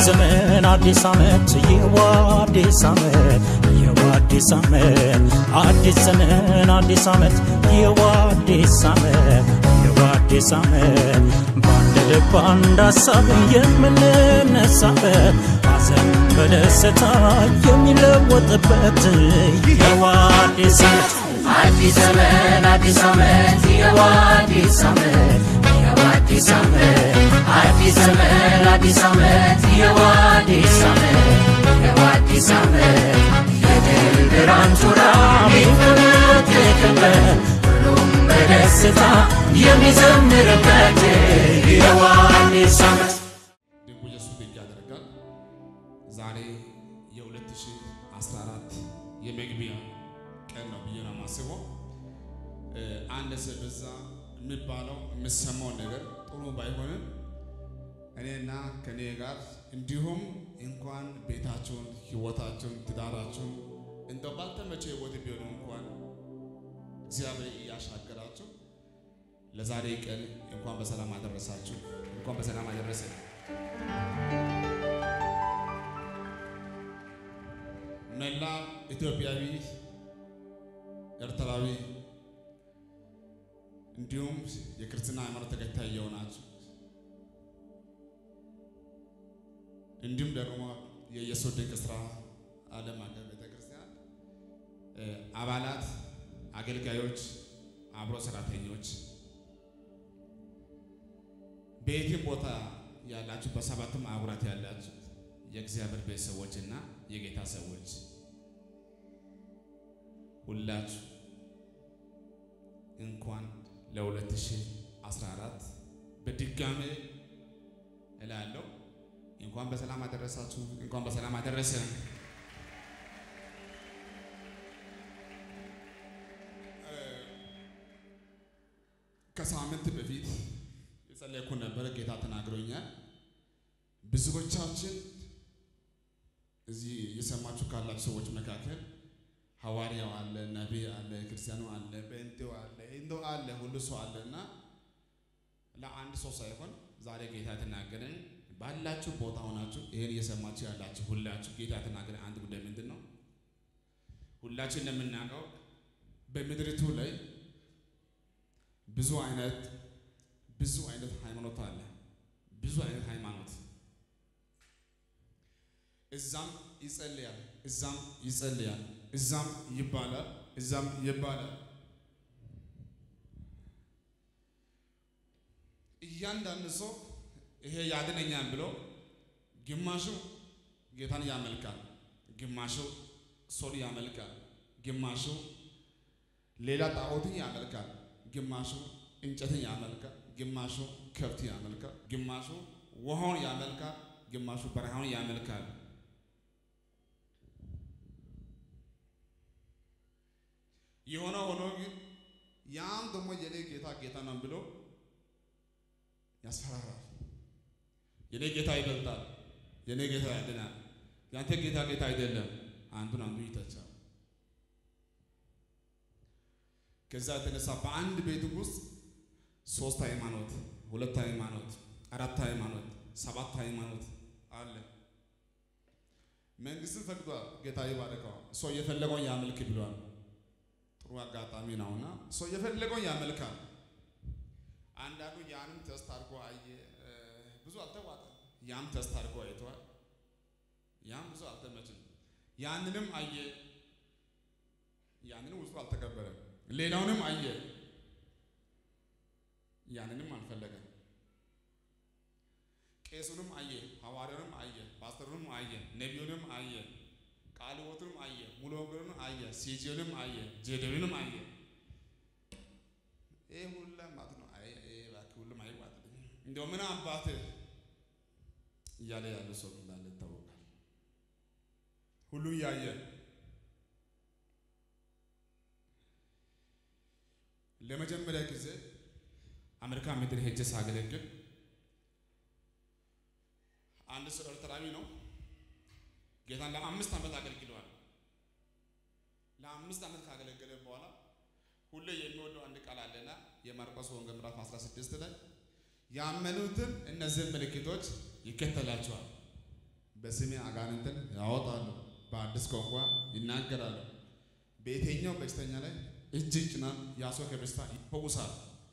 ዘመን አዲስ ዓመት ይህዋ አዲስ ዓመት ይህዋ አዲስ ዓመት አዲስ ዘመን አዲስ ዓመት ይህዋ አዲስ ዓመት ይህዋ አዲስ ዓመት በአንድ ልብ አንድ ሀሳብ የምንነሳበት ሐዘን በደስታ የሚለወጥበት ይህዋ አዲስ ዓመት አዲስ ዘመን አዲስ ዓመት ይኸው አዲስ ዓመት ይኸው አዲስ ዓመት አዲስ ዘመን አዲስ ዓመት ይኸው አዲስ ዓመት ይኸው አዲስ ዓመት የድል ብርሃን ጮራ የሚፈነጥቅበት ሁሉም በደስታ የሚዘምርበት ይኸው አዲስ ዓመት ድንቁ ኢየሱስ ድንቅ ያደርጋል። ዛሬ የ2014 የመግቢያ ቀን ነው ብዬ ነው የማስበው። እ፣ አንድ ሰው በዛ የሚባለው የሚሰማው ነገር ጥሩ ባይሆንም እኔና ከኔ ጋር እንዲሁም እንኳን ቤታቸውን፣ ህይወታቸውን፣ ትዳራቸውን እንደው ባልተመቸ ህይወት ቢሆንም እንኳን እግዚአብሔር እያሻገራቸው ለዛሬ ቀን እንኳን በሰላም አደረሳችሁ፣ እንኳን በሰላም አደረሰን። መላ ኢትዮጵያዊ ኤርትራዊ እንዲሁም የክርስትና ሃይማኖት ተከታይ የሆናችሁ እንዲሁም ደግሞ የኢየሱስ ድንቅ ስራ ዓለም አቀፍ ቤተክርስቲያን እ፣ አባላት፣ አገልጋዮች፣ አብሮ ሰራተኞች በየትም ቦታ ያላችሁ በሰባቱም አህጉራት ያላችሁ የእግዚአብሔር ቤተሰቦች እና የጌታ ሰዎች ሁላችሁ እንኳን ለ2014 በድጋሜ እላለሁ እንኳን በሰላም አደረሳችሁ፣ እንኳን በሰላም አደረሰን። ከሳምንት በፊት የጸለይኩ ነበረ። ጌታ ተናግሮኛል። ብዙዎቻችን እዚህ የሰማችሁ ካላችሁ ሰዎች መካከል ሐዋርያው አለ፣ ነቢይ አለ፣ ክርስቲያኑ አለ፣ ጴንጤው አለ፣ እንደው አለ፣ ሁሉ ሰው አለ እና ለአንድ ሰው ሳይሆን ዛሬ ጌታ የተናገረን ባላችሁ ቦታ ሆናችሁ ይህን እየሰማችሁ ያላችሁ ሁላችሁ ጌታ የተናገረን አንድ ጉዳይ ምንድን ነው? ሁላችን እንደምናውቀው በምድሪቱ ላይ ብዙ አይነት ብዙ አይነት ሃይማኖት አለ። ብዙ አይነት ሃይማኖት እዛም ይጸልያል፣ እዛም ይጸልያል፣ እዛም ይባላል፣ እዛም ይባላል። እያንዳንዱ ሰው ይሄ ያድነኛል ብሎ ግማሹ ጌታን ያመልካል፣ ግማሹ ሶል ያመልካል፣ ግማሹ ሌላ ጣዖትን ያመልካል፣ ግማሹ እንጨትን ያመልካል፣ ግማሹ ከብት ያመልካል፣ ግማሹ ውሃውን ያመልካል፣ ግማሹ በረሃውን ያመልካል። የሆነ ሆኖ ግን ያም ደግሞ የኔ ጌታ ጌታ ነው ብሎ ያስፈራራል። የኔ ጌታ ይበልጣል፣ የኔ ጌታ ያድናል፣ ያንተ ጌታ ጌታ አይደለም። አንዱን አንዱ ይተቻል። ከዛ የተነሳ በአንድ ቤት ውስጥ ሶስት ሃይማኖት፣ ሁለት ሃይማኖት፣ አራት ሃይማኖት፣ ሰባት ሃይማኖት አለ። መንግስትን ፈቅዷል። ጌታ ይባርከው። ሰው የፈለገውን ያመልክ ብሏል። ጥሩ አጋጣሚ ነውና ሰው የፈለገውን ያመልካል። አንዳንዱ ያንም ተስት አድርጎ አየ፣ እ፣ ብዙ አልተዋጠም። ያም ተስት አድርጎ አይተዋል። ያም ብዙ አልተመችም። ያንንም አየ፣ ያንንም ውስጡ አልተቀበለም። ሌላውንም አየ፣ ያንንም አልፈለገም። ቄሱንም አየ፣ ሐዋርያውንም አየ፣ ፓስተሩንም አየ፣ ነቢዩንም አየ፣ ቃለ ሕይወቱንም አየ፣ ሙሉ ወንጌሉንም አየ፣ ሲጂውንም አየ፣ ጄዴውንም አየ። ይሄ ሁላ ማለት ነው። አይ ይሄ እባክህ ሁሉም አይዋጥልኝ እንደው ምን አባትህ እያለ ያለ ሰው እንዳለ ይታወቃል። ሁሉ እያየ ለመጀመሪያ ጊዜ አሜሪካ ምድር ሄጄ ሳገለግል አንድ ሰው ኤርትራዊ ነው። ጌታን ለአምስት ዓመት አገልግለዋል። ለአምስት ዓመት ካገለገለ በኋላ ሁሌ የሚወደው አንድ ቃል አለና የማርቆስ ወንጌል ምዕራፍ 16 ላይ ያመኑትን እነዚህን ምልክቶች ይከተላቸዋል። በስሜ አጋንንትን ያወጣሉ፣ በአዲስ ቋንቋ ይናገራሉ። በየትኛው በሽተኛ ላይ እጅ ጭናል፣ ያ ሰው ከበሽታ ይፈውሳል።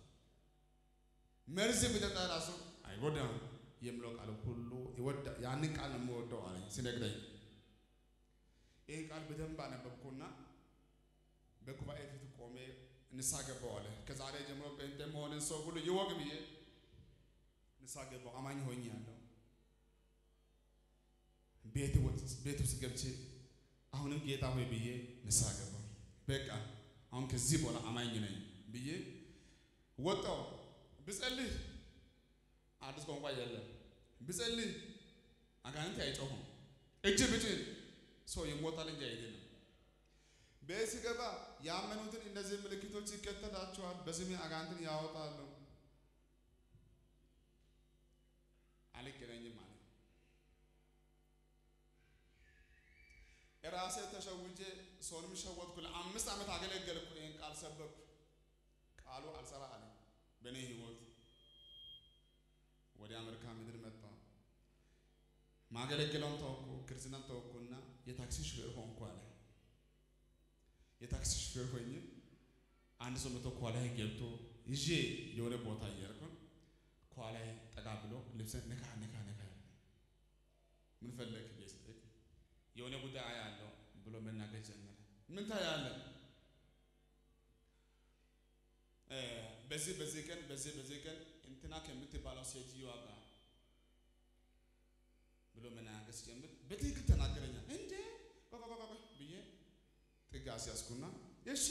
መርዝ ቢጠጣ ራሱ አይጎዳም የሚለው ቃል ሁሉ ይወዳ ያንን ቃል ነው የምወደው አለኝ ሲነግረኝ። ይህን ቃል በደንብ አነበብኩና በጉባኤ ፊት ቆሜ ንስሐ ገባሁ አለ። ከዛሬ ጀምሮ ጴንጤ መሆንን ሰው ሁሉ ይወቅ ብዬ ንስሐ ገባሁ። አማኝ ሆኜ ያለው ቤት ቤት ውስጥ ገብቼ አሁንም ጌታ ሆይ ብዬ ንስሐ ገባሁ። በቃ አሁን ከዚህ በኋላ አማኝ ነኝ ብዬ ወጣሁ። ብጸልይ አዲስ ቋንቋ የለም። ብጸልይ አጋንንት አይጮሁም። እጅ ብጭን ሰው ይሞታል እንጂ አይድንም። ቤት ስገባ ያመኑትን እነዚህ ምልክቶች ይከተላቸዋል። በስሜ አጋንንትን ያወጣሉ። አልገናኝም አለ። ራሴ ተሸውጄ ሰውንም ሸወጥኩ። ለአምስት ዓመት አገለገልኩ። ይህን ቃል ሰበኩ። ቃሉ አልሰራ አለ በእኔ ህይወት። ወደ አሜሪካ ምድር መጣ። ማገለግለውን ተወኩ፣ ክርስትናን ተወኩና የታክሲ ሹፌር ሆንኩ አለ። የታክሲ ሹፌር ሆኜ አንድ ሰው መቶ ከኋላዬ ገብቶ ይዤ የሆነ ቦታ እየሄድኩ ከኋላዬ ጠጋ ብሎ ልብስን ነካ ነካ ነካ ምን ፈለግ ብዬ ስጠይቅ የሆነ ጉዳይ አያለው ብሎ መናገር ጀመረ። ምን ታያለህ? በዚህ በዚህ ቀን በዚህ በዚህ ቀን እንትና ከምትባለው ሴትዮዋ ጋር ብሎ መናገር ሲጀምር በትክክል ተናገረኛል። እንዴ ብዬ ጥግ አስያዝኩና እሺ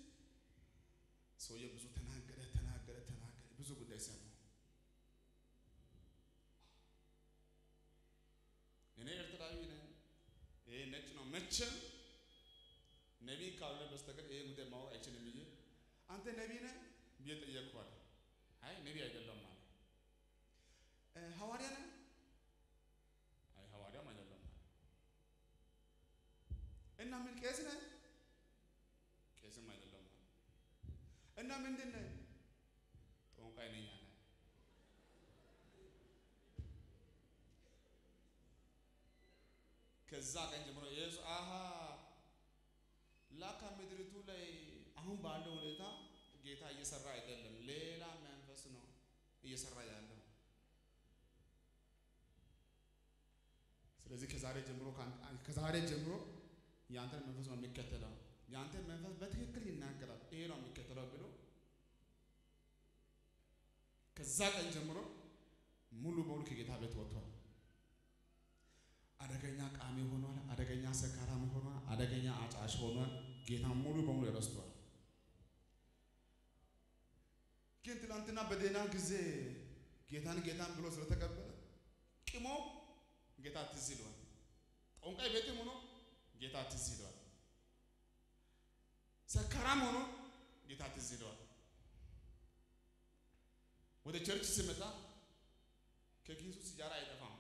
ሰውዬ ብዙ ተናገረ ተናገረ ተናገረ ብዙ ጉዳይ ሰማ። እኔ ኤርትራዊ ነኝ፣ ይሄ ነጭ ነው። መቼም ነቢይ ካልሆነ በስተቀር ይሄ ጉዳይ ማወቅ አይችልም ብዬ አንተ ነቢይ ነህ ብዬ ጠየቅኳል። አይ ነቢይ አይደለም ማለት ሐዋርያ ነህ? አይ ሐዋርያም አይደለም ማለት እና ምን ቄስ ነህ? ቄስም አይደለም ማለት እና ምንድን ነህ? ጠንቋይ ነኝ አለ። ከዛ ቀን ጀምሮ ኢየሱስ አሃ ላካ ምድሪቱ ላይ አሁን ባለው ሁኔታ ጌታ እየሰራ አይደለም፣ ሌላ መንፈስ ነው እየሰራ ያለው። ስለዚህ ከዛሬ ጀምሮ ከዛሬ ጀምሮ የአንተን መንፈስ ነው የሚከተለው፣ የአንተን መንፈስ በትክክል ይናገራል፣ ይሄ ነው የሚከተለው ብሎ ከዛ ቀን ጀምሮ ሙሉ በሙሉ ከጌታ ቤት ወጥቷል። አደገኛ ቃሚ ሆኗል። አደገኛ ሰካራም ሆኗል። አደገኛ አጫሽ ሆኗል። ጌታ ሙሉ በሙሉ ረስቷል። ግን ትናንትና በደህና ጊዜ ጌታን ጌታን ብሎ ስለተቀበለ ቅሞ ጌታ ትዝ ይለዋል። ጠንቋይ ቤትም ሆኖ ጌታ ትዝ ይለዋል። ሰካራም ሆኖ ጌታ ትዝ ይለዋል። ወደ ቸርች ሲመጣ ከኪሱ ሲጃራ አይጠፋም።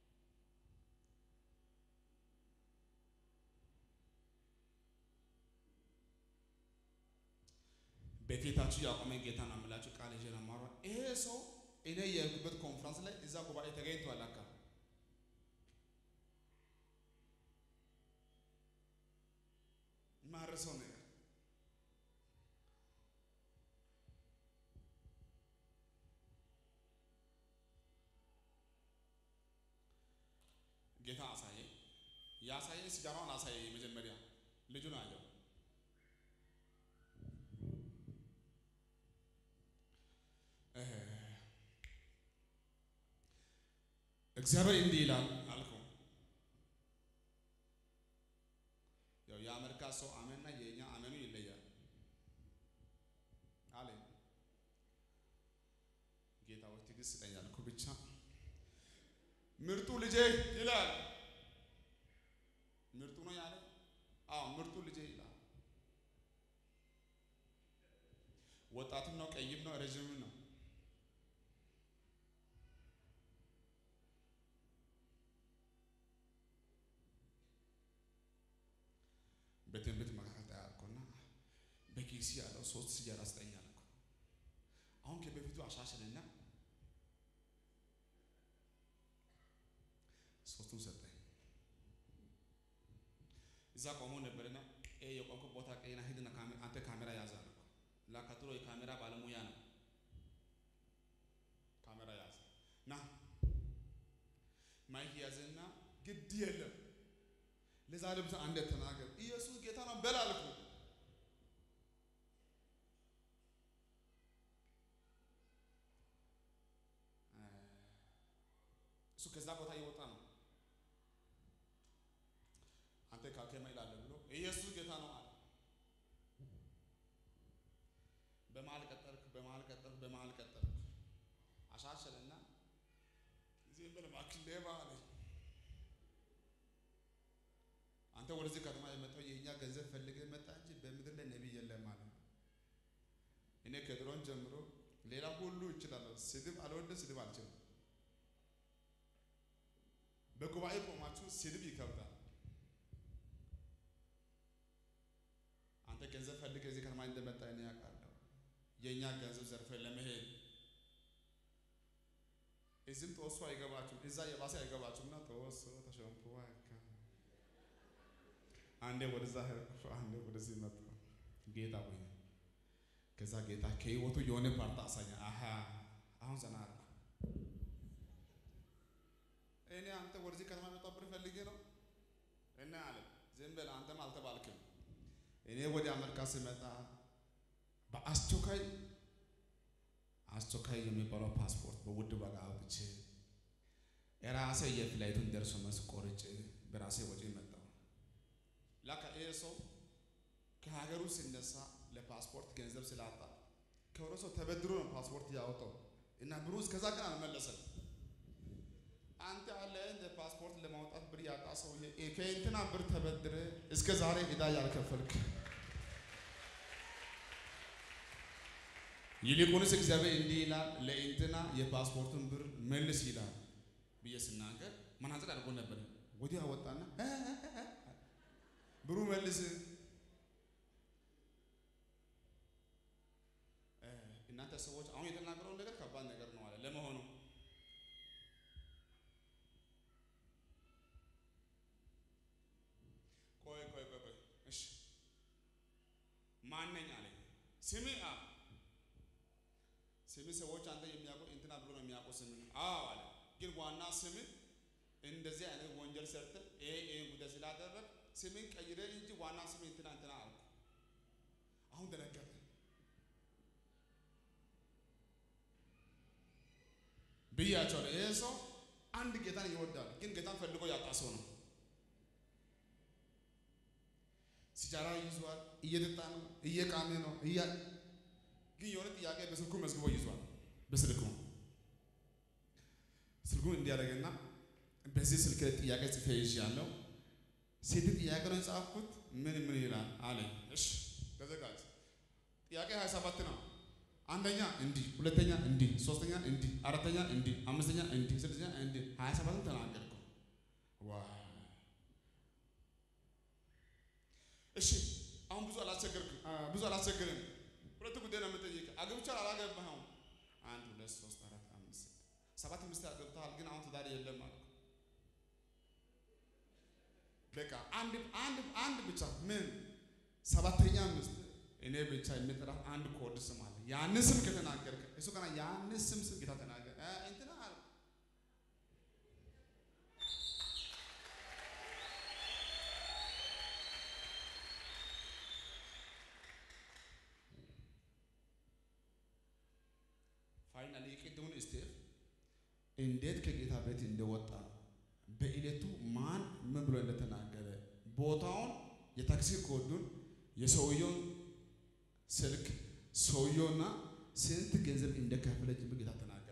በፊታችሁ ያቆመኝ ጌታ ነው የምላችሁ ቃል ይዤ ነው የማወራው። ይሄ ሰው እኔ የሄድኩበት ኮንፈረንስ ላይ እዛ ጉባኤ ተገኝቷል። አካ ማረሰው ነገር ጌታ አሳየ። ያሳየ ሲጃራውን አሳየ። መጀመሪያ ልጁን አየው። እግዚአብሔር እንዲህ ይላል አልከው። ያው የአሜሪካ ሰው አመንና የእኛ አመኑ ይለያል አለ። ጌታ ሆይ ትዕግስት ስጠኝ አልኩህ። ብቻ ምርጡ ልጄ ይላል። ምርጡ ነው ያለ? አዎ ምርጡ ልጄ ይላል። ወጣትም ነው፣ ቀይም ነው፣ ረዥምም ነው። በትንቢት መካከል ጠያልኩና በኪሲ ያለው ሶስት ሲጃራ ስጠኝ አልኩ። አሁን ከበፊቱ አሻሽልና ሶስቱን ሰጠኝ። እዛ ቆሞ ነበርና ይሄ የቆምኩ ቦታ ቀይና ሂድና ካሜ- አንተ ካሜራ ያዝ አለ። ላካ ድሮ የካሜራ ባለሙያ ነው። ካሜራ ያዝ ና ማይክ ያዝና ግድ የለም ለዛሬ ብቻ አንዴ ተናገር ኢየሱስ ጌታ ነው በል አልኩ። እሱ ከዛ ቦታ እየወጣ ነው። አንተ ካከማ ይላል ብሎ ኢየሱስ ጌታ ነው አለ። በመሀል ቀጠልክ፣ በመሀል ቀጠልክ፣ በመሀል ቀጠልክ። አሻሸለና ዝም ብለህ እባክህ ሌባ አለኝ። አንተ ወደዚህ ከተማ የመጣው የእኛ ገንዘብ ፈልገህ መጣ እንጂ በምድር ላይ ነቢይ የለም አለ። እኔ ከድሮን ጀምሮ ሌላ ሁሉ እችላለሁ፣ ስድብ አልወድም፣ ስድብ አልችልም። በጉባኤ ቆማችሁ ስድብ ይከብዳል። አንተ ገንዘብ ፈልገህ እዚህ ከተማ እንደመጣ እኔ ያውቃለሁ። የእኛ ገንዘብ ዘርፈን ለመሄድ እዚህም ተወሶ አይገባችሁም፣ እዛ የባሰ አይገባችሁምና ተወሶ ተሸንፎ አይካ አንዴ ወደዛ ሄድኩ፣ አንዴ ወደዚህ መጣሁ። ጌታ ሆይ ከዛ ጌታ ከህይወቱ የሆነ ፓርት አሳኛ። አሀ አሁን ዘና አልኩ። እኔ አንተ ወደዚህ ከተማ መጣሁ ብር ፈልጌ ነው እና አለ ዝም በል አንተም አልተባልክም። እኔ ወደ አሜሪካ ስመጣ በአስቸኳይ አስቸኳይ የሚባለው ፓስፖርት በውድ ዋጋ አውጥቼ የራሴ የፍላይቱን ደርሶ መልስ ቆርጬ በራሴ ወጪ መጣሁ። ላካ ይሄ ሰው ከሀገሩ ሲነሳ ለፓስፖርት ገንዘብ ስላጣ ከሆነ ሰው ተበድሮ ነው ፓስፖርት ያወጣው እና ብሩ እስከዛ ቀን አልመለሰም። አንተ አለ እንደ ፓስፖርት ለማውጣት ብር ያጣ ሰውዬ ከእንትና ብር ተበድረ እስከ ዛሬ ዕዳ ያልከፈልክ ይልቁንስ እግዚአብሔር እንዲህ ይላል ለእንትና የፓስፖርቱን ብር መልስ ይላል ብዬ ስናገር መናጽር አድርጎ ነበር። ወዲያ ወጣና ብሩ መልስ እናንተ ሰዎች አሁን የተናገረውን ነገር ከባድ ነገር ነው አለ። ለመሆኑ ቆይ ቆይ ቆይ ቆይ እሺ ማነኝ አለኝ። ስሜ አ ስሜ ሰዎች አንተ የሚያውቁ እንትና ብሎ ነው የሚያውቁ ስም አዎ አለ። ግን ዋና ስም እንደዚህ አይነት ወንጀል ሰርተ ይሄ ይሄን ጉዳይ ስላደረግ ስምን ቀይረ እንጂ ዋና ስም እንትና እንትና አልኩ። አሁን ደነገጠ። ብያቸዋለሁ። ይሄ ሰው አንድ ጌታን ይወዳል፣ ግን ጌታን ፈልጎ ያጣ ሰው ነው። ሲጃራ ይዟል፣ እየጠጣ ነው፣ እየቃሜ ነው፣ እያ ግን የሆነ ጥያቄ በስልኩ መዝግቦ ይዟል። በስልኩ ስልኩን እንዲያደርግና በዚህ ስልክ ጥያቄ ጽፌ ይዣለሁ። ሴት ጥያቄ ነው የጻፍኩት። ምን ምን ይላል አለኝ። እሺ ተዘጋጅ። ጥያቄ 27 ነው። አንደኛ እንዲህ፣ ሁለተኛ እንዲህ፣ ሶስተኛ እንዲህ፣ አራተኛ እንዲህ፣ አምስተኛ እንዲህ፣ ስድስተኛ እንዲህ፣ 27ን ተናገርኩ። ዋ እሺ አሁን ብዙ አላስቸገርክም፣ ብዙ አላስቸገርም። ሁለት ጉዳይ ነው የምጠይቅህ። አግብቻለሁ አላገባኸውም? አንድ ሁለት ሶስት አራት አምስት ስድስት ሰባት ሚስት አግብተሃል፣ ግን አሁን ትዳር የለም አልኩ። በቃ አንድ አንድ አንድ ብቻ ምን ሰባተኛ ሚስት እኔ ብቻ የሚጠራ አንድ ኮድ ስም አለ። ያንን ስም ከተናገርክ እሱ ገና ያንን ስም ስም ጌታ ተናገር እንትና አለ ፋይናሊ የቅድሙን ስቴፕ እንዴት ከጌታ ቤት እንደወጣ በዕለቱ ማን ምን ብሎ እንደተናገረ ቦታውን፣ የታክሲ ኮዱን፣ የሰውየውን ስልክ፣ ሰውየውና ስንት ገንዘብ እንደከፈለ ጭምር ጌታ ተናገረ።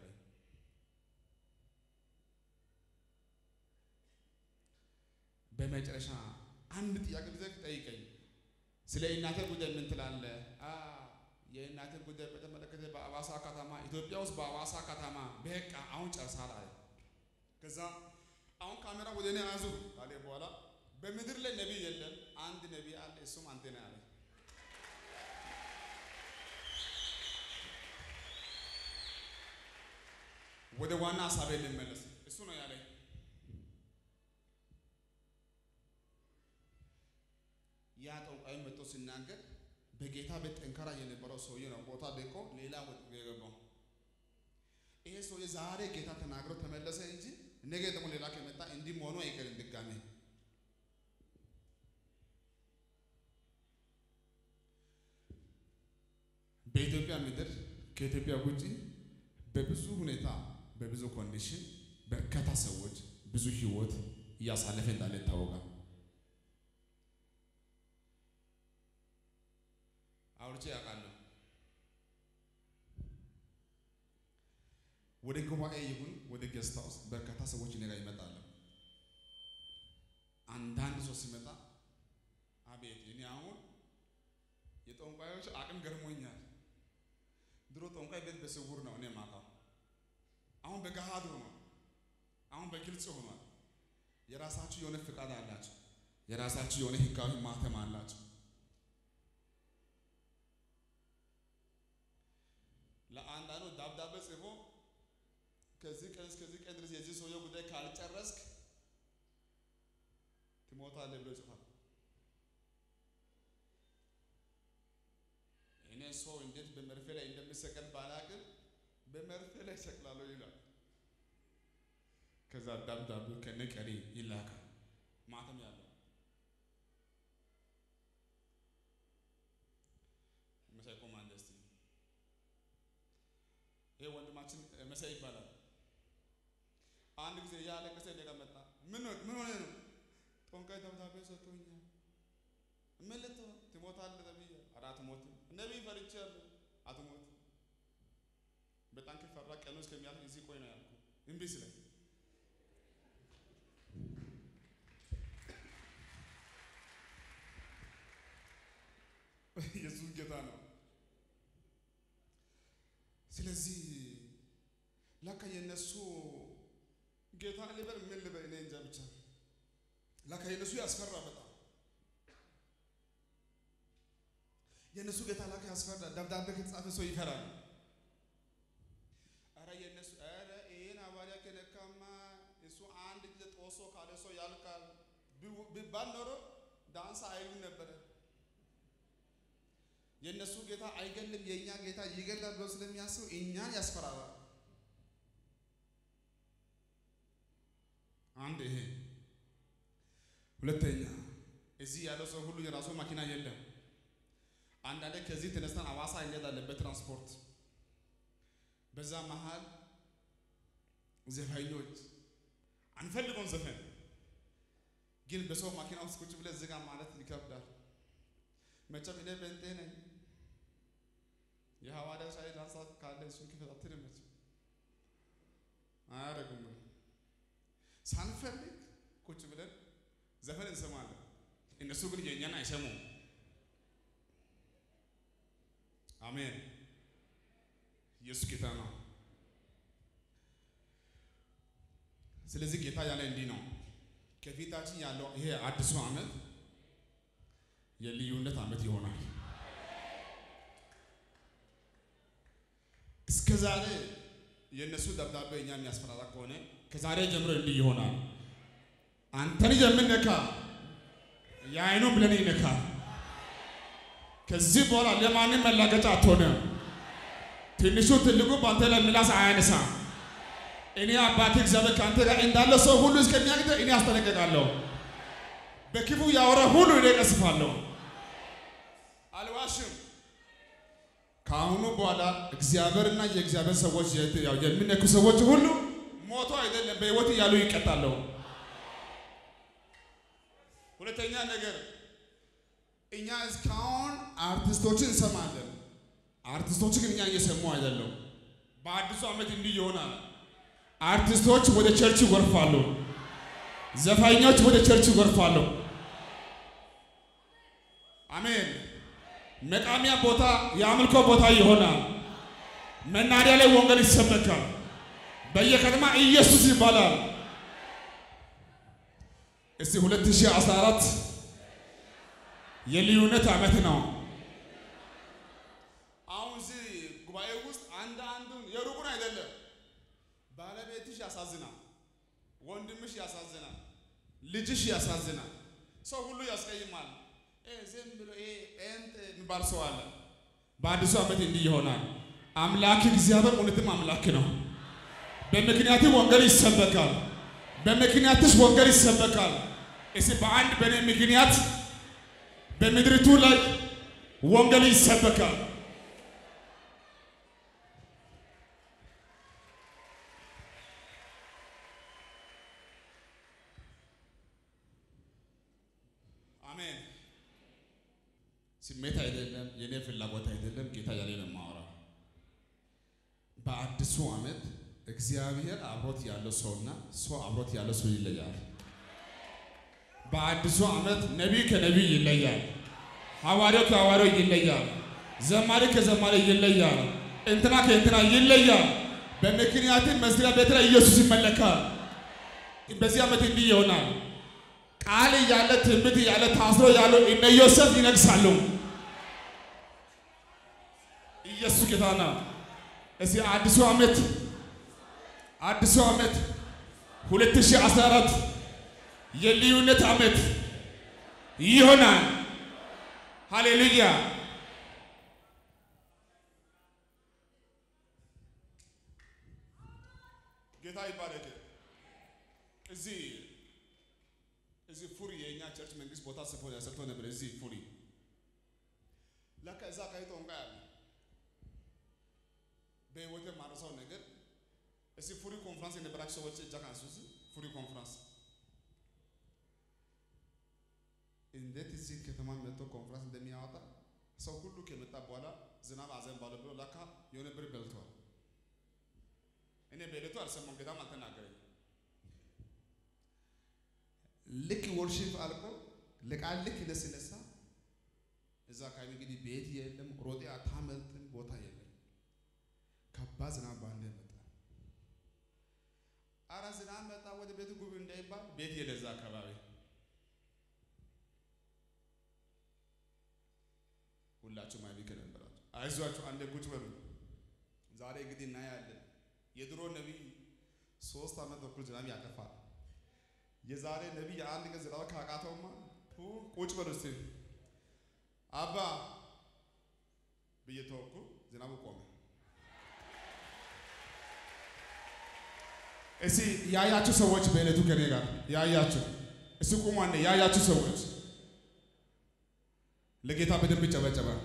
በመጨረሻ አንድ ጥያቄ ብዘግ ጠይቀኝ። ስለ እናቴ ጉዳይ ምን ትላለህ? የእናቴን ጉዳይ በተመለከተ በአዋሳ ከተማ ኢትዮጵያ ውስጥ በአዋሳ ከተማ በቃ አሁን ጨርሳል አለ። ከዛ አሁን ካሜራ ወደ እኔ አዙር ካለ በኋላ በምድር ላይ ነቢይ የለም፣ አንድ ነቢይ አለ፣ እሱም አንተ ነህ አለ። ወደ ዋና ሀሳቤ ልመለስ። እሱ ነው ያለኝ። በጌታ ቤት ጠንካራ የነበረው ሰውዬ ነው ቦታ ደቆ ሌላ ወጥ የገባው። ይሄ ሰውዬ ዛሬ ጌታ ተናግሮ ተመለሰ እንጂ ነገ ደግሞ ሌላ ከመጣ እንዲህ መሆኑ አይቀርም ድጋሜ። በኢትዮጵያ ምድር ከኢትዮጵያ ውጪ በብዙ ሁኔታ በብዙ ኮንዲሽን በርካታ ሰዎች ብዙ ህይወት እያሳለፈ እንዳለ ይታወቃል። አውርቼ ያውቃለሁ። ወደ ጉባኤ ይሁን ወደ ጌስት ሃውስ በርካታ ሰዎች እኔ ጋር ይመጣሉ። አንዳንድ ሰው ሲመጣ አቤት እኔ አሁን የጠንቋዮች አቅም ገርሞኛል። ድሮ ጠንቋይ ቤት በስውር ነው እኔ ማውቀው። አሁን በገሃድ ሆኗል። አሁን በግልጽ ሆኗል። የራሳችሁ የሆነ ፍቃድ አላችሁ። የራሳችሁ የሆነ ህጋዊ ማተም አላችሁ። ለአንዳንዱ ደብዳቤ ጽፎ ከዚህ ቀን እስከዚህ ቀን ድረስ የዚህ ሰውየው ጉዳይ ካልጨረስክ ትሞታለህ ብሎ ይጽፋል። እኔ ሰው እንዴት በመርፌ ላይ እንደሚሰቀል ባላቅም በመርፌ ላይ ሰቅላለሁ ይላል። ከዛ ደብዳቤው ከነ ቀሪ ይላካል ማተም ያለው መሳይ ቆማ እንደስቲ ይሄ ወንድማችን መሳይ ይባላል። አንድ ጊዜ እያለቀሰ እኔ ጋር መጣ። ምን ምን ሆነ ነው? ጠንቋይ ደብዳቤ ሰጥቶኛል። ምን ልትሆን ትሞታለህ ተብዬ፣ ኧረ አትሞትም። ነቢይ ፈርቻለሁ። አትሞትም። በጣም ከፈራ ቀኑ እስከሚያልፍ እዚህ ቆይ ነው ያልኩህ። እምቢ ስለኝ ኢየሱስ ጌታ ነው። ስለዚህ ለካ የነሱ ጌታ ልበል ምን ልበል እኔ እንጃ ብቻ ለካ የነሱ ያስፈራ በጣም የነሱ ጌታ ለካ ያስፈራ። ደብዳቤ ከተጻፈ ሰው ይፈራል። አረ የነሱ አረ ይሄን ሐዋርያ ከነካማ እሱ አንድ ጊዜ ጦሶ ካለ ሰው ያልቃል ቢባል ኖሮ ዳንሳ አይሉም ነበረ። የእነሱ ጌታ አይገልም፣ የእኛ ጌታ ይገላል ብለው ስለሚያስቡ እኛን ያስፈራራል። አንድ ይሄ። ሁለተኛ እዚህ ያለው ሰው ሁሉ የራሱ መኪና የለም። አንዳንዴ ከዚህ ተነስተን አዋሳ እንሄዳለን በትራንስፖርት። በዛ መሃል ዘፋኞች አንፈልገውን ዘፈን ግን በሰው መኪና ውስጥ ቁጭ ብለህ ዝጋ ማለት ይከብዳል። መቼም እኔ በንጤ ነኝ። የሐዋርያ ሻይ ዳንሳ ካለ እሱን ክፈት አትልም። መቼም አያደርጉም። ሳንፈልግ ቁጭ ብለን ዘፈን እንሰማለን። እነሱ ግን የእኛን አይሰሙም። አሜን። ኢየሱስ ጌታ ነው። ስለዚህ ጌታ ያለ እንዲህ ነው። ከፊታችን ያለው ይሄ አዲሱ ዓመት የልዩነት ዓመት ይሆናል። እስከ ዛሬ የእነሱ ደብዳቤ እኛ የሚያስፈራራ ከሆነ ከዛሬ ጀምሮ እንዲህ ይሆናል። አንተን የምነካ የአይኑ ብለን ይነካ። ከዚህ በኋላ ለማንም መላገጫ አትሆንም። ትንሹ ትልቁ በአንተ ላይ ምላስ አያነሳ። እኔ አባቴ እግዚአብሔር ከአንተ ጋር እንዳለ ሰው ሁሉ እስከሚያግደ እኔ አስጠነቀቃለሁ። በክፉ ያወራ ሁሉ እኔ እቀስፋለሁ። አልዋሽም። ከአሁኑ በኋላ እግዚአብሔርና የእግዚአብሔር ሰዎች የሚነኩ ሰዎች ሁሉ ሞቶ አይደለም በሕይወት እያሉ ይቀጣሉ። ሁለተኛ ነገር እኛ እስካሁን አርቲስቶችን እንሰማለን። አርቲስቶች ግን እኛ እየሰሙ አይደለም። በአዲሱ ዓመት እንዲህ ይሆናል። አርቲስቶች ወደ ቸርች ይጎርፋሉ። ዘፋኞች ወደ ቸርች ይጎርፋሉ። አሜን። መቃሚያ ቦታ የአምልኮ ቦታ ይሆናል። መናሪያ ላይ ወንጌል ይሰበካል። በየከተማ ኢየሱስ ይባላል። እስቲ 2014 የልዩነት ዓመት ነው። አሁን እዚህ ጉባኤ ውስጥ አንድ አንዱን የሩቁን አይደለም፣ ባለቤትሽ ያሳዝናል፣ ወንድምሽ ያሳዝናል፣ ልጅሽ ያሳዝናል፣ ሰው ሁሉ ያስቀይማል። ዝም ብሎ ይሄ ጴንጤ የሚባል ሰው አለ። በአዲሱ ዓመት እንዲህ ይሆናል። አምላክ እግዚአብሔር እውነትም አምላክ ነው። በምክንያት ወንጌል ይሰበካል። በምክንያትሽ ወንጌል ይሰበካል። እስቲ በአንድ በእኔ ምክንያት በምድሪቱ ላይ ወንጌል ይሰበካል። አሜን። ስሜት አይደለም፣ የኔ ፍላጎት አይደለም። ጌታ ያለ ነው የማወራው። በአዲሱ ዓመት እግዚአብሔር አብሮት ያለው ሰውና ሰው አብሮት ያለው ሰው ይለያል። በአዲሱ ዓመት ነቢይ ከነቢይ ይለያል። ሐዋርያው ከሐዋርያው ይለያል። ዘማሪ ከዘማሪ ይለያል። እንትና ከእንትና ይለያል። በምክንያት መስሪያ ቤት ላይ ኢየሱስ ይመለካል። በዚህ ዓመት እንዲህ ይሆናል። ቃል እያለ ትንቢት እያለ ታስሮ ያለው እነ ዮሴፍ ይነግሳሉ። ኢየሱስ ጌታ ነው። እዚህ አዲሱ ዓመት አዲሱ ዓመት 2014 የልዩነት ዓመት ይሆናል። ሃሌሉያ። ጌታ ይባረክ። እዚህ እዚህ ፉሪ የእኛ ቸርች መንግስት ቦታ ስፎ ያሰርቶ ነበር። እዚህ ፉሪ ለካ እዛ አካባቢ ጠንቋይ አለ። በህይወቴ ማረሳው ነገር እዚህ ፉሪ ኮንፍራንስ የነበራችሁ ሰዎች እጃ ካንሱ። እዚህ ፉሪ ኮንፍራንስ እንዴት እዚህ ከተማ መጥቶ ኮንፍራንስ እንደሚያወጣ ሰው ሁሉ ከመጣ በኋላ ዝናብ አዘንባለሁ ብሎ ለካ የሆነ ብር በልቷል። እኔ በዕለቱ አልሰማም፣ ጌታም አልተናገረኝ። ልክ ወርሺፕ አልቆ ለቃል ልክ ሲነሳ እዛ አካባቢ እንግዲህ ቤት የለም፣ ሮጤ አታመልጥም፣ ቦታ የለም። ከባድ ዝናብ ባንዴ መጣ። አረ ዝናብ መጣ ወደ ቤቱ ጉብ እንዳይባል ቤት የለ እዛ አካባቢ ሁላችሁም አይቢክ ነበራችሁ። አይዟችሁ አንዴ ቁጭ በሉ። ዛሬ እንግዲህ እናያለን። የድሮ ነቢይ ሶስት ዓመት በኩል ዝናብ ያጠፋል። የዛሬ ነቢይ የአንድ ቀን ዝናብ ካቃተውማ ቁጭ በሉ እስቲ። አባ ብዬ ተወኩ፣ ዝናቡ ቆመ። እስቲ ያያችሁ ሰዎች በዕለቱ ከኔ ጋር ያያችሁ እስቲ ቁሙ አንዴ። ያያችሁ ሰዎች ለጌታ በደንብ ይጨበጨባል።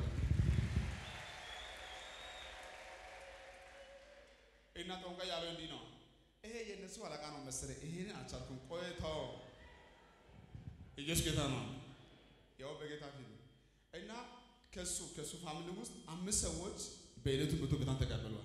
እና ጠንቋይ ያለው እንዲህ ነው። ይሄ የእነሱ አለቃ ነው መሰለኝ። ይሄን አልቻልኩም። ቆይተው ኢየሱስ ጌታ ነው። ያው በጌታ ፊት እና ከሱ ከሱ ፋሚሊ ውስጥ አምስት ሰዎች በዕለቱ መቶ ጌታን ተቀብለዋል።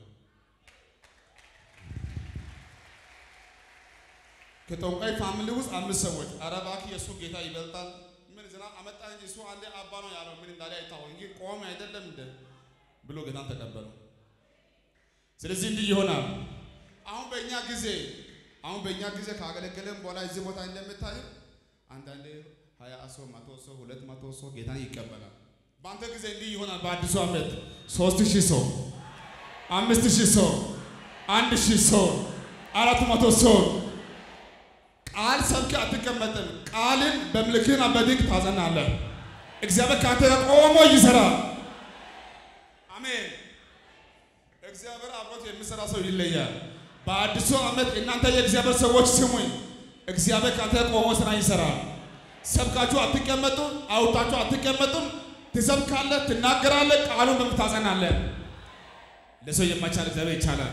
ከጠንቋይ ፋሚሊ ውስጥ አምስት ሰዎች ኧረ እባክህ የእሱ ጌታ ይበልጣል ምን ዝናብ አመጣ እንጂ እሱ አንዴ አባ ነው ያለው ምን እንዳለ አይታወቅ እንጂ ቆመ አይደለም እንደ ብሎ ጌታን ተቀበሉ። ስለዚህ እንዲህ ይሆናል። አሁን በእኛ ጊዜ አሁን በእኛ ጊዜ ካገለገለን በኋላ እዚህ ቦታ እንደምታዩ አንዳንዴ ሀያ ሰው መቶ ሰው ሁለት መቶ ሰው ጌታን ይቀበላል። በአንተ ጊዜ እንዲህ ይሆናል። በአዲሱ ዓመት ሶስት ሺህ ሰው፣ አምስት ሺህ ሰው፣ አንድ ሺህ ሰው፣ አራት መቶ ሰው ቃል ሰብክ አትቀመጥም። ቃልን በምልክትና በድንቅ ታጸናለህ። እግዚአብሔር ከአንተ ጋር ቆሞ ይሰራል። አሜን። እግዚአብሔር አብሮት የሚሰራ ሰው ይለያል። በአዲሱ ዓመት እናንተ የእግዚአብሔር ሰዎች ስሙኝ። እግዚአብሔር ከአንተ ጋር ቆሞ ስራ ይሰራል። ሰብካችሁ አትቀመጡም፣ አውጣችሁ አትቀመጡም። ትሰብካለህ፣ ትናገራለህ፣ ቃሉን በምን ታጸናለህ። ለሰው የማይቻል እግዚአብሔር ይቻላል።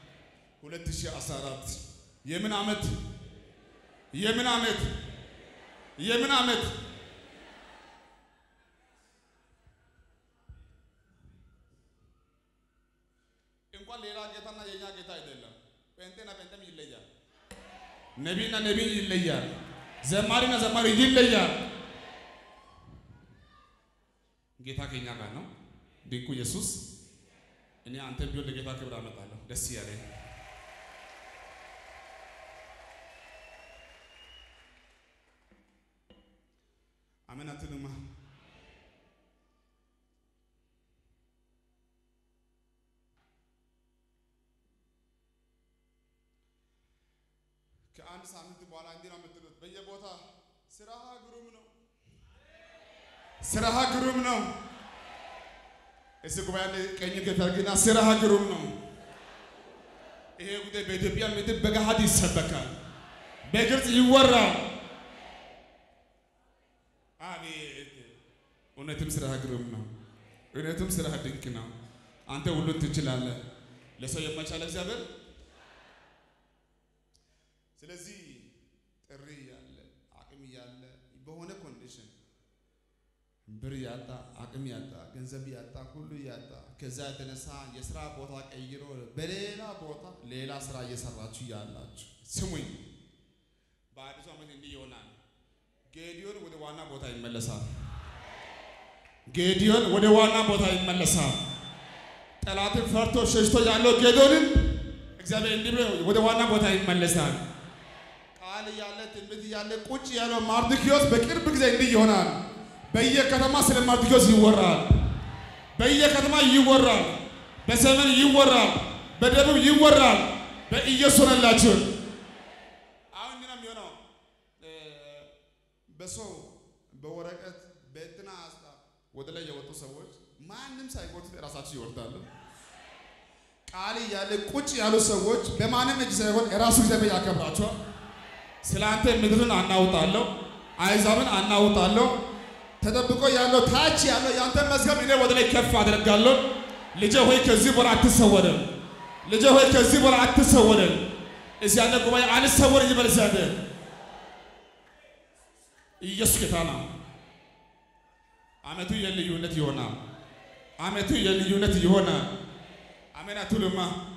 2014 የምን ዓመት የምን ዓመት የምን ዓመት እንኳን ሌላ ጌታና የኛ ጌታ አይደለም። ጴንጤና ጴንጤም ይለያል። ነቢይና ነቢይ ይለያል። ዘማሪና ዘማሪ ይለያል። ጌታ ከኛ ጋር ነው። ድንቁ ኢየሱስ እኔ አንተ ቢሆን ለጌታ ክብር አመጣለሁ። ደስ ያለኝ አሜን አትሉማ? ከአንድ ሳምንት በኋላ እንዲህ ነው የምትሉት በየቦታ ስራ ግሩም ነው፣ ስራህ ግሩም ነው። እስቲ ጉባኤ ላይ ቀኝ ከተርግና ስራህ ግሩም ነው። ይሄ ጉዳይ በኢትዮጵያ ምድር በገሃድ ይሰበካል፣ በግልጽ ይወራል። አቤት እውነትም ስራህ ግሩም ነው። እውነትም ስራህ ድንቅ ነው። አንተ ሁሉን ትችላለህ። ለሰው የማይቻል እግዚአብሔር ስለዚህ ጥሪ ያለ አቅም ያለ በሆነ ኮንዲሽን ብር ያጣ አቅም ያጣ ገንዘብ ያጣ ሁሉ ያጣ ከዛ የተነሳ የስራ ቦታ ቀይሮ በሌላ ቦታ ሌላ ስራ እየሰራችሁ ያላችሁ ስሙኝ፣ በአዲሱ ዓመት እንዲህ ይሆናል። ጌዲዮን ወደ ዋና ቦታ ይመለሳል። ጌዲዮን ወደ ዋና ቦታ ይመለሳል። ጠላትን ፈርቶ ሸሽቶ ያለው ጌዲዮንን እግዚአብሔር እንዲህ ብሎ ወደ ዋና ቦታ ይመለሳል። ቃል እያለ ትንቢት እያለ ቁጭ ያለው ማርድኪዮስ በቅርብ ጊዜ እንዲህ ይሆናል። በየከተማ ስለ ማርድኪዮስ ይወራል። በየከተማ ይወራል። በሰሜን ይወራል። በደቡብ ይወራል። በኢየሱስ ሆነላችሁ። አሁን እንዲህ ነው የሚሆነው። በሰው በወረቀት በእንትና ሀሳብ ወደ ላይ የወጡ ሰዎች ማንም ሳይጎትት ራሳቸው ይወርዳሉ። ቃል እያለ ቁጭ ያሉ ሰዎች በማንም እጅ ሳይሆን የራሱ እግዚአብሔር ያከብራቸዋል። ስለ አንተ ምድርን አናውጣለሁ፣ አሕዛብን አናውጣለሁ። ተጠብቆ ያለው ታች ያለው የአንተ መዝገብ እኔ ወደ ላይ ከፍ አደርጋለሁ። ልጄ ሆይ ከዚህ በኋላ አትሰወርም። ልጄ ሆይ ከዚህ በኋላ አትሰወርም። እዚህ ያለ ጉባኤ አልሰወር ይበል ዘንድ ኢየሱስ ጌታ ነው። አመቱ የልዩነት ይሆናል። አመቱ የልዩነት ይሆናል። አሜን አትሉማ?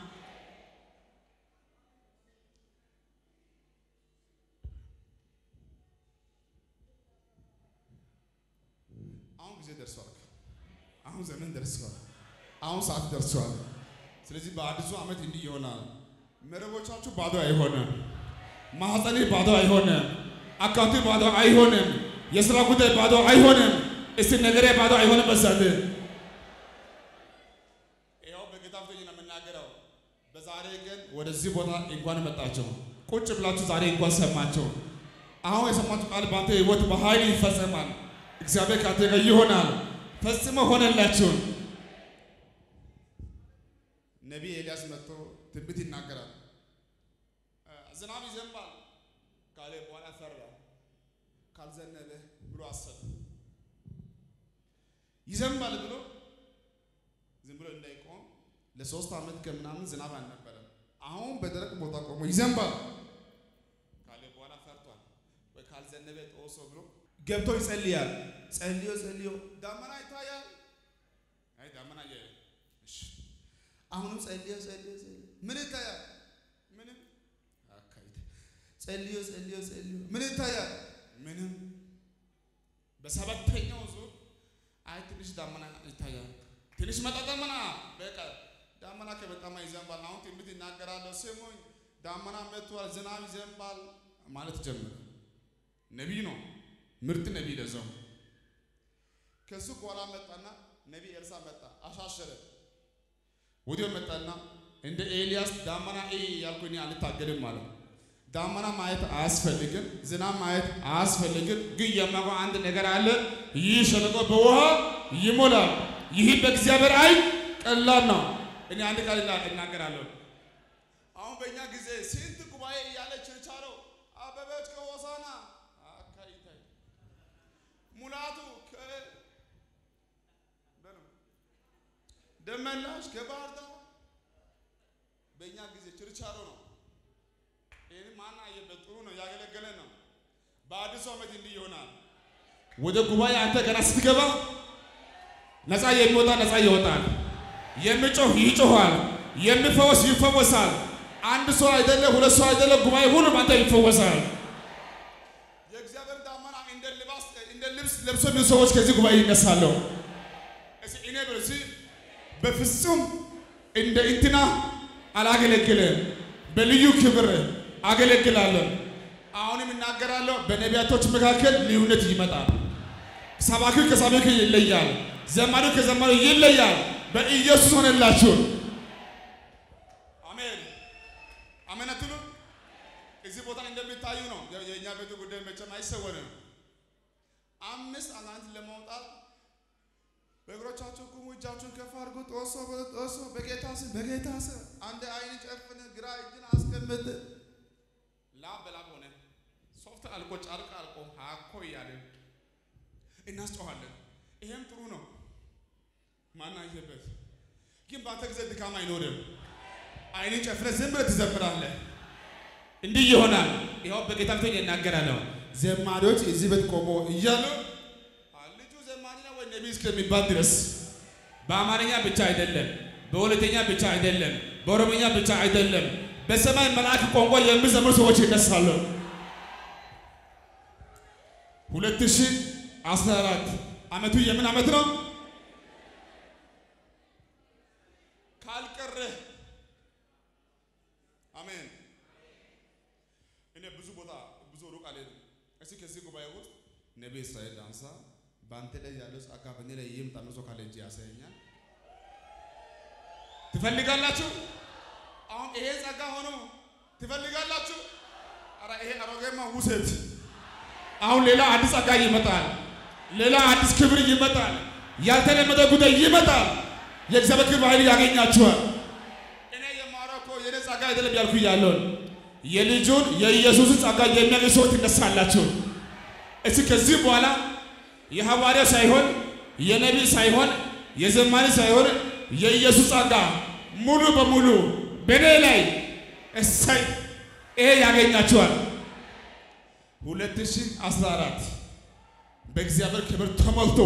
አሁን ጊዜ ደርሷል። አሁን ዘመን ደርሷል። አሁን ሰዓት ደርሷል። ስለዚህ በአዲሱ ዓመት እንዲህ ይሆናል። መረቦቻችሁ ባዶ አይሆንም። ማህፀኔ ባዶ አይሆንም። አካውንቴ ባዶ አይሆንም። የስራ ጉዳይ ባዶ አይሆንም። እስቲ ነገሬ ባዶ አይሆንም። በዛት ይኸው በጌታ ፊት ነው የምናገረው። በዛሬ ቀን ወደዚህ ቦታ እንኳን መጣቸው። ቁጭ ብላችሁ ዛሬ እንኳን ሰማቸው። አሁን የሰማችሁ ቃል በአንተ ህይወት በኃይል ይፈጸማል። እግዚአብሔር ካንተ ጋር ይሆናል። ፈጽሞ ሆነላችሁ። ነቢይ ኤልያስ መጥቶ ትንቢት ይናገራል። ዝናብ ይዘንባል ካለ በኋላ ፈራ። ካልዘነበ ብሎ አሰበ። ይዘንባል ብሎ ዝም ብሎ እንዳይቆም ለሶስት ዓመት ከምናምን ዝናብ አልነበረም። አሁን በደረቅ ቦታ ቆሞ ይዘንባል ካለ በኋላ ፈርቷል። ወይ ካልዘነበ ጦሶ ብሎ ገብቶ ይጸልያል። ጸልዮ ጸልዮ ዳመና ይታያል። አይ ዳመና የ እሺ አሁንም ጸልዮ ጸልዮ ጸልዮ ምን ይታያል? ምንም አካይት ጸልዮ ጸልዮ ጸልዮ ምን ይታያል? ምንም በሰባተኛው ዙር አይ ትንሽ ዳመና ይታያል። ትንሽ መጣ ዳመና በቃ ዳመና ከመጣማ ይዘንባል። አሁን ትንቢት ይናገራለሁ። ስሙኝ ዳመና መጥቷል፣ ዝናብ ይዘንባል ማለት ጀመረ። ነቢይ ነው፣ ምርጥ ነቢይ ለዛው። ከሱ በኋላ መጣና ነቢይ ኤልሳ መጣ፣ አሻሸረ። ወዲያው መጣና እንደ ኤልያስ ዳመና እ ያልኩ እኔ አልታገልም ማለት ዳመና ማየት አያስፈልግም፣ ዝናብ ማየት አያስፈልግም። ግን የማውቀው አንድ ነገር አለ። ይህ ሸለቆ በውሃ ይሞላል። ይህ በእግዚአብሔር አይን ቀላል ነው። እኔ አንድ ቃል እናገራለሁ። አሁን በእኛ ጊዜ ስንት ጉባኤ እያለ ችርቻሮ አበበች ከሆሳና አካይታይ ሙላቱ ደመላሽ ከባህር ዳር በእኛ ጊዜ ችርቻሮ ነው። ይህን ማን አየበት? ጥሩ ነው፣ ያገለገለ ነው። በአዲሱ ዓመት እንዲህ ይሆናል። ወደ ጉባኤ አንተ ገና ስትገባ ነፃ የሚወጣ ነፃ ይወጣል። የሚጮህ ይጮኋል። የሚፈወስ ይፈወሳል። አንድ ሰው አይደለ፣ ሁለት ሰው አይደለ፣ ጉባኤ ሁሉም አንተ ይፈወሳል። የእግዚአብሔር ዳመና እንደ ልባስ እንደ ልብስ ለብሶ ብዙ ሰዎች ከዚህ ጉባኤ ይነሳሉ። እስኪ እኔ ብርሲ በፍጹም እንደ እንትና አላገለግልም፣ በልዩ ክብር አገለግላለሁ። አሁንም እናገራለሁ። በነቢያቶች መካከል ልዩነት ይመጣል። ሰባኪው ከሰባኪው ይለያል። ዘማሪው ከዘማሪው ይለያል። በኢየሱስ ሆነላችሁ። አሜን አሜን አትሉ? እዚህ ቦታ እንደሚታዩ ነው። የእኛ ቤቱ ጉዳይ መቼም አይሰወርም። አምስት አጋንንት ለማውጣት በእግሮቻቸው ቁሙ፣ እጃችሁን ከፍ አድርጉ። ጦሶ ጦሶ በጌታ ስም በጌታ ስም አንድ አይን ጨፍን፣ ግራ እጅን አስቀምጥ። ላብ በላብ ሆነ። ሶፍት አልቆ ጨርቅ አልቆ ሀኮ እያለን እናስጨዋለን። ይሄም ጥሩ ነው። ማን አየበት? ግን በአንተ ጊዜ ድካም አይኖርም። አይንን ጨፍነ ዝም ብለህ ትዘምራለህ። እንዲህ ይሆናል። ይኸው በጌታ ፊት እናገራለሁ። ዘማሪዎች እዚህ ቤት ቆሞ እያሉ ልጁ ዘማሪ ነው ወይ ነቢይ እስከሚባል ድረስ በአማርኛ ብቻ አይደለም፣ በሁለተኛ ብቻ አይደለም፣ በኦሮምኛ ብቻ አይደለም፣ በሰማይ መልአክ ቋንቋ የሚዘምሩ ሰዎች ይነሳሉ። ሁለት ሺህ አስራ አራት ዓመቱ የምን ዓመት ነው? ካልቀረ አሜን። እኔ ብዙ ቦታ ብዙ ሩቅ አልሄድም። እስኪ ከዚህ ጉባኤ ውስጥ ነቢይ እስራኤል ዳንሳ በአንተ ላይ ያለው ጸጋ በእኔ ላይ ይምጣ ብሎ ካለ እጅ ያሳየኛል። ትፈልጋላችሁ? አሁን ይሄ ጸጋ ሆኖ ትፈልጋላችሁ? ኧረ ይሄ አሮጌማ ውሰት። አሁን ሌላ አዲስ ጸጋ ይመጣል። ሌላ አዲስ ክብር ይመጣል። ያልተለመደ ጉዳይ ይመጣል። የእግዚአብሔር ክብር ኃይል ያገኛችኋል። እኔ የማወራው እኮ የኔ ጸጋ አይደለም ያልኩ ያለውን የልጁን የኢየሱስን ጸጋ የሚያገኝ ሰዎች ትነሳላችሁ። እስኪ ከዚህ በኋላ የሐዋርያ ሳይሆን የነቢይ ሳይሆን የዘማሪ ሳይሆን የኢየሱስ ጸጋ ሙሉ በሙሉ በእኔ ላይ እሰይ ይሄ ያገኛችኋል። 2014 በእግዚአብሔር ክብር ተሞልቶ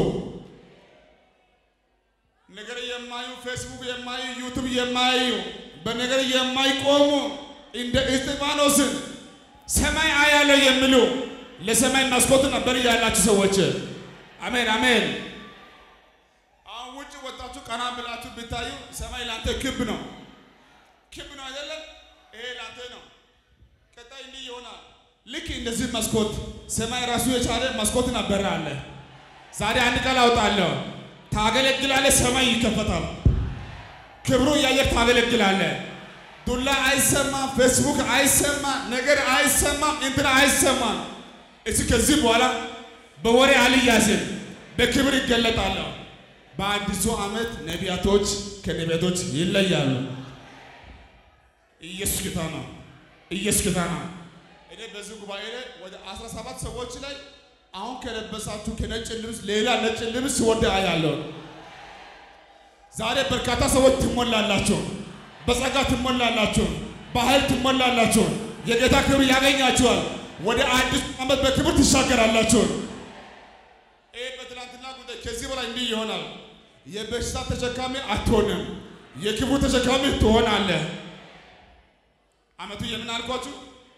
ነገር የማዩ ፌስቡክ የማዩ ዩቱብ የማዩ በነገር የማይቆሙ እንደ እስጢፋኖስን ሰማይ አያለው የሚሉ ለሰማይ መስኮት ነበር ያላችሁ ሰዎች አሜን አሜን። አሁን ውጭ ወጣችሁ ቀና ብላችሁ ብታዩ ሰማይ ላንተ ክብ ነው፣ ክብ ነው አይደለም? ይሄ ላንተ ነው። ቀጣይ እንዲህ ይሆናል። ልክ እንደዚህ መስኮት ሰማይ ራሱ የቻለ መስኮት ነበር አለ። ዛሬ አንድ ቃል አውጣለሁ። ታገለግላለህ፣ ሰማይ ይከፈታል። ክብሩ እያየህ ታገለግላለህ። ዱላ አይሰማም፣ ፌስቡክ አይሰማም፣ ነገር አይሰማም፣ እንትና አይሰማም። እስኪ ከዚህ በኋላ በወሬ አልያዝም፣ በክብር ይገለጣለሁ። በአዲሱ ዓመት ነቢያቶች ከነቢያቶች ይለያሉ። ኢየሱስ ጌታ ነው። ኢየሱስ ጌታ ነው። እኔ በዚህ ጉባኤ ላይ ወደ 17 ሰዎች ላይ አሁን ከለበሳችሁ ከነጭ ልብስ ሌላ ነጭ ልብስ ወደ አያለሁ። ዛሬ በርካታ ሰዎች ትሞላላችሁ፣ በጸጋ ትሞላላችሁ፣ በኃይል ትሞላላችሁ። የጌታ ክብር ያገኛችኋል። ወደ አዲሱ ዓመት በክብር ትሻገራላችሁ። ይህ በትናንትና ጉዳይ ከዚህ በላይ እንዲህ ይሆናል። የበሽታ ተሸካሚ አትሆንም፣ የክብሩ ተሸካሚ ትሆናለህ። ዓመቱ የምን አልኳችሁ?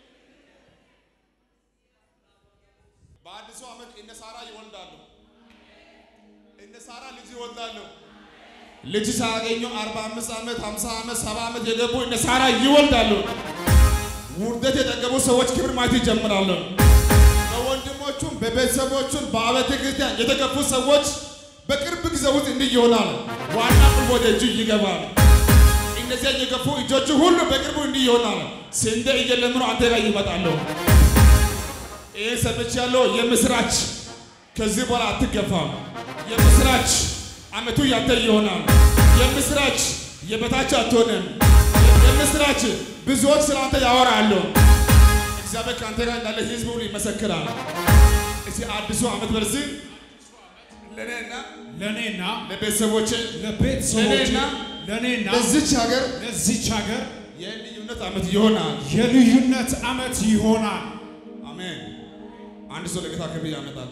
በአዲሱ ዓመት እነ ሳራ ይወልዳሉ። እነ ሳራ ልጅ ይወልዳሉ። ልጅ ሳያገኙ 45 ዓመት 50 ዓመት 70 ዓመት የገቡ እነ ሳራ ይወልዳሉ። ውርደት የጠገቡ ሰዎች ክብር ማየት ይጀምራሉ። በወንድሞቹም በቤተሰቦቹም በአብያተ ክርስቲያን የተገፉ ሰዎች በቅርብ ጊዜ ውስጥ እንዲህ ይሆናል። ዋና ቁልፍ ወደ እጁ ይገባል። እነዚያ የገፉ እጆቹ ሁሉ በቅርቡ እንዲህ ይሆናል። ስንዴ እየለምኑ አንተ ጋር ይመጣሉ። ይህ ሰምቻለሁ። የምስራች ከዚህ በኋላ አትገፋም። የምስራች ዓመቱ ያንተ ይሆናል። የምስራች የበታች አትሆንም። የምስራች ብዙዎች ስለ አንተ ያወራሉ። እግዚአብሔር ከአንተ ጋር እንዳለ ህዝብ ሁሉ ይመሰክራል። እዚህ አዲሱ ዓመት በርዚህ ለእኔና ለእኔና ለቤተሰቦቼ ለቤተሰቦቼ ለእኔና ለእኔና ለዚች ሀገር ለዚች ሀገር የልዩነት ዓመት ይሆናል። የልዩነት ዓመት ይሆናል። አሜን። አንድ ሰው ለጌታ ክብር ያመጣል።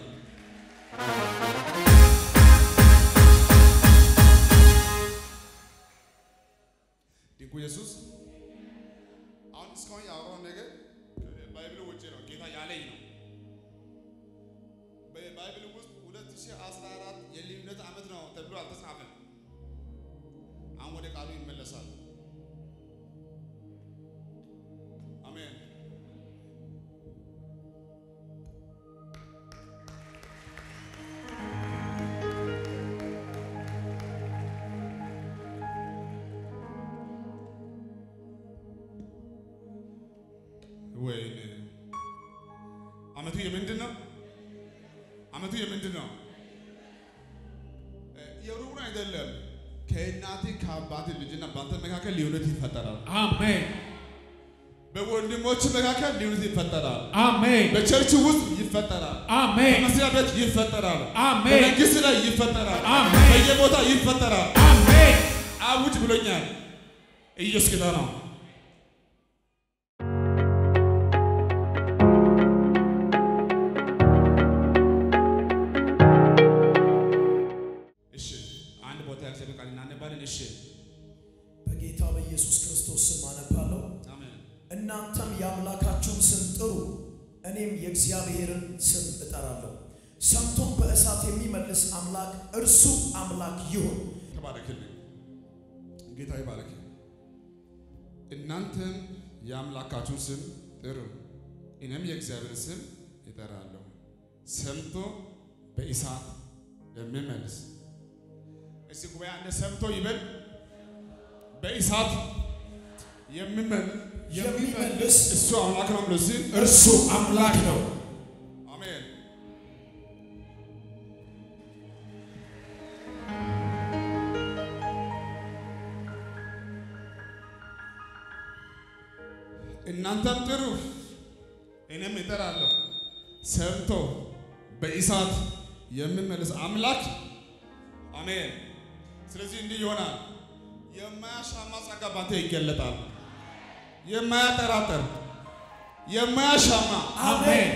ድንቁ ኢየሱስ አሁን እስካሁን ያወራውን ነገር ባይብል ውጭ ነው፣ ጌታ ያለኝ ነው። በባይብል ውስጥ 2014 የልዩነት ዓመት ነው ተብሎ አልተጻፈም። አሁን ወደ ቃሉ ይመለሳል። አሜን። ወይኔ ዓመቱ የምንድን ነው? አመቱ የምንድን ነው? የሩቁን አይደለም። ከእናቴ ከአባቴ ልጅና በአንተ መካከል ልዩነት ይፈጠራል። አሜን በወንድሞች መካከል ልዩነት ይፈጠራል። አሜን በቸርች ውስጥ ይፈጠራል። አሜን በመስሪያ ቤት ይፈጠራል። አሜን በመንግስት ላይ ይፈጠራል። አሜን። በየቦታ ይፈጠራል። አሜን አውጅ ብሎኛል። ኢየሱስ ጌታ ነው። እሺ፣ አንድ ቦታ ያክሰብ ቃል እናነባለን። እሺ፣ በጌታ በኢየሱስ ክርስቶስ ስም አነባለሁ። አሜን። እናንተም የአምላካችሁን ስም ጥሩ፣ እኔም የእግዚአብሔርን ስም እጠራለሁ። ሰምቶም በእሳት የሚመልስ አምላክ እርሱ አምላክ ይሁን። ተባረክልኝ። ጌታ ይባረክ። እናንተም የአምላካችሁን ስም ጥሩ፣ እኔም የእግዚአብሔር ስም ይጠራለሁ። ሰምቶ በእሳት የሚመልስ እስቲ ጉባኤ አንድ ሰምቶ ይበል። በእሳት የሚመልስ የሚመልስ እሱ አምላክ ነው ብሎ ሲል እርሱ አምላክ ነው። አሜን። እናንተም ጥሩ እኔም እጠራለሁ። ሰምቶ በእሳት የሚመልስ አምላክ አሜን። ስለዚህ እንዲህ ይሆናል። የማያሻማ ጸጋ ባንተ ይገለጣል። የማያጠራጠር የማያሻማ አሜን።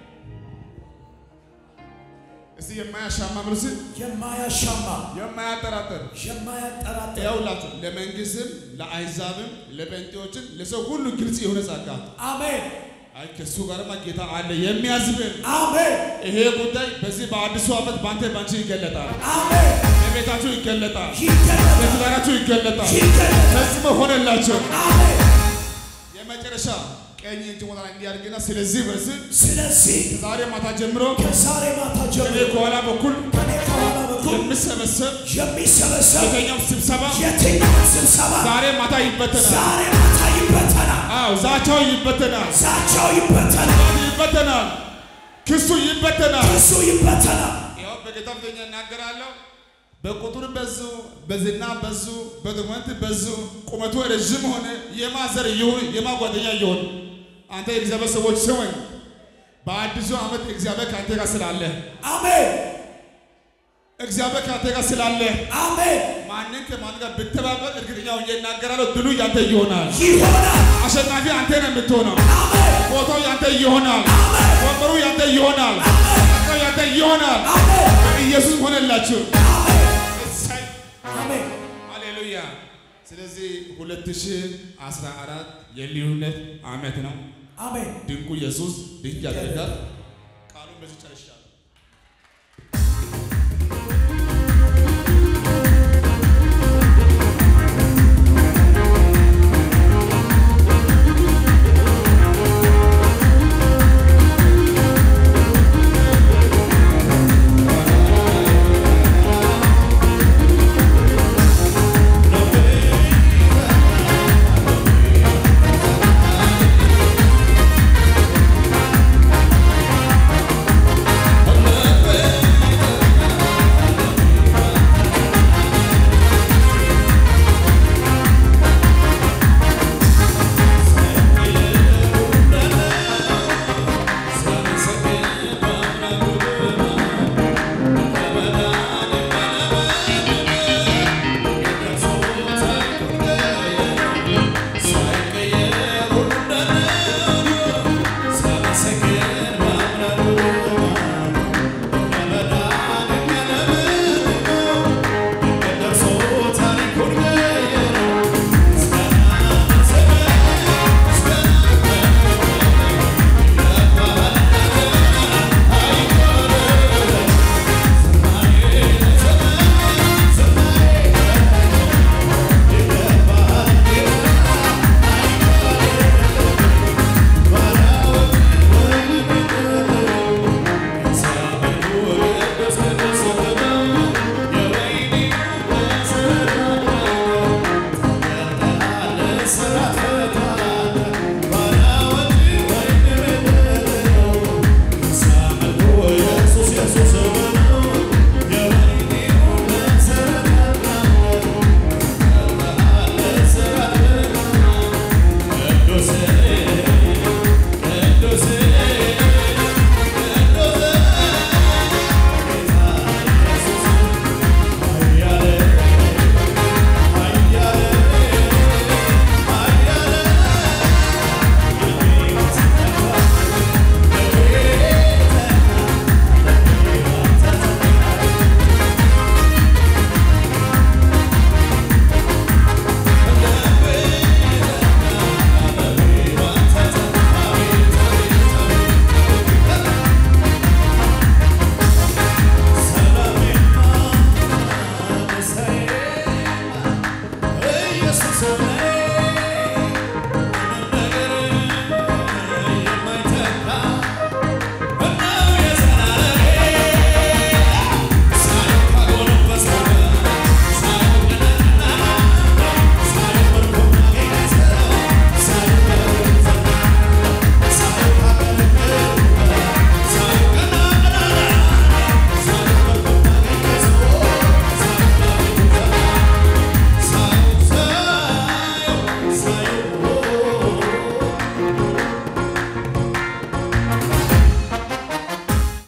እስቲ የማያሻማ ብሉስ የማያሻማ የማያጠራጥር የማያጠራጥር ያውላችሁ ለመንግስትም ለአሕዛብም ለጴንጤዎችም ለሰው ሁሉ ግልጽ የሆነ ጸጋ አሜን አይ ከሱ ጋርማ ጌታ አለ የሚያዝብን አሜን ይሄ ጉዳይ በዚህ በአዲሱ ዓመት በአንተ ባንቺ ይገለጣል። አሜን። በቤታችሁ ይገለጣል። ይገለጣል በትዳራችሁ ይገለጣል። ይገለጣል። ፈጽሞ ሆነላቸው። አሜን። የመጨረሻ ቀኝ እጅ ሞታ እንዲያድግና ስለዚህ በዚህ ስለዚህ ዛሬ ማታ ጀምሮ ከዛሬ ማታ እኔ ጀምሮ ከኋላ በኩል ከኔ ከኋላ በኩል የሚሰበሰብ የሚሰበሰብ የተኛው ስብሰባ የትኛውን ስብሰባ ዛሬ ማታ ይበተናል። ዛሬ ማታ ይበተናል። አዎ ዛቻው ይበተናል። ዛቻው ይበተናል። ይበተናል። ክሱ ይበተናል። እሱ ይበተናል። ያው በጌታ ፊተኛ እናገራለሁ። በቁጥር በዙ፣ በዝና በዙ፣ በዶክመንት በዙ፣ ቁመቱ ረዥም ሆነ የማዘር ይሁን የማ ጓደኛ ይሁን አንተ የእግዚአብሔር ሰዎች ስሙኝ። በአዲሱ ዓመት እግዚአብሔር ከአንተ ጋር ስላለ አሜን እግዚአብሔር ከአንተ ጋር ስላለ አሜን። ማንን ከማን ጋር ብተባበር እርግጠኛ ሆኜ እናገራለሁ፣ ድሉ ያንተ ይሆናል። ይሆናል። አሸናፊ አንተ ነው የምትሆነው። አሜን ቦታው ያንተ ይሆናል። ወንበሩ ያንተ ይሆናል። ጸጋው ያንተ ይሆናል። አሜን ኢየሱስ ሆነላችሁ። አሜን እሰይ አሜን። ሃሌሉያ። ስለዚህ 2014 የልዩነት ዓመት ነው። አሜን ድንቁ ኢየሱስ ድንቅ ያደርጋል። ቃሉን በዚህ